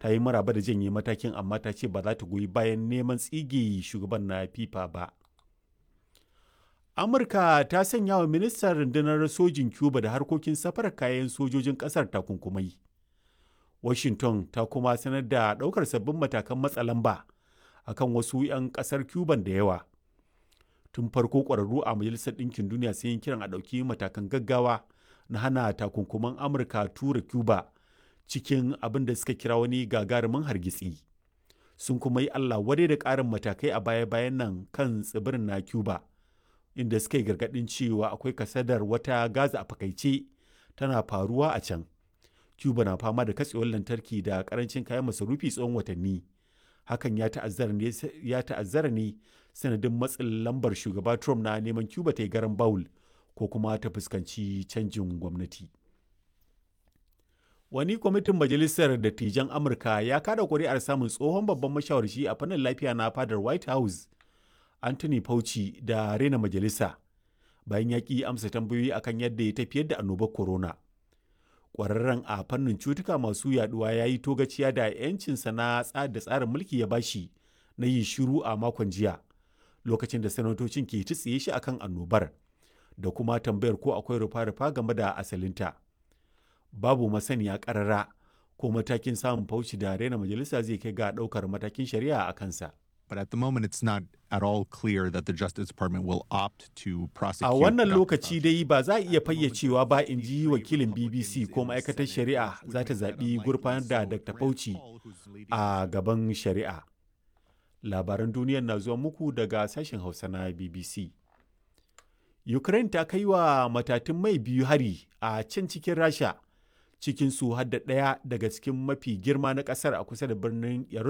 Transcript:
ta yi maraba da janye matakin amma ta ce ba za ta goyi bayan neman tsige shugaban na fifa ba amurka ta sanya wa ministan rundunar sojin cuba da harkokin safarar kayan sojojin kasar takunkumai washington ta kuma sanar da ɗaukar sabbin matakan matsa lamba akan wasu 'yan ƙasar cuban da yawa tun farko ƙwararru a majalisar ɗinkin duniya sun yi kiran a ɗauki matakan gaggawa na hana takunkuman amurka tura cuba cikin abin da suka kira wani gagarumin hargitsi sun kuma yi allah wadai da ƙarin matakai a baya-bayan nan kan tsibirin na cuba inda suka yi gargaɗin cewa akwai kasadar wata gaza a fakaice tana faruwa a can cuba na fama da katsewar lantarki da karancin kayan masarufi tsawon watanni hakan ya ta'azzara ne sanadin matsin lambar shugaba trump na neman cuba ta yi garan bawul ko kuma ta fuskanci canjin gwamnati wani kwamitin majalisar dattijan amurka ya kada kuri'ar samun tsohon babban mashawarci a fannin lafiya na fadar white house anthony fauci da rena majalisa bayan ya ƙi amsa tambayoyi akan yadda ya tafiyar da annobar corona ƙwararren a fannin cutuka masu yaduwa ya yi togaciya da 'yancinsa na da tsarin mulki ya bashi na yin shiru a makon jiya lokacin da sanatocin ke tsiye shi akan annobar da kuma tambayar ko akwai rufa-rufa game da asalinta babu masaniya ƙarara ko matakin samun fauci da rena majalisa zai kai ga ɗaukar matakin shari'a a kansa But at the moment, it's not at all clear that the Justice Department will opt to prosecute. A wannan lokaci dai ba za a iya fayyacewa ba in ji wakilin BBC ko ma'aikatar shari'a za ta zaɓi gurfanar da Dr. Fauci a gaban shari'a. Labaran duniyar na zuwa muku daga sashen Hausa na BBC. Ukraine ta kai wa matatun mai biyu hari a can cikin Rasha, cikin su hadda ɗaya daga cikin mafi girma na ƙasar a kusa da birnin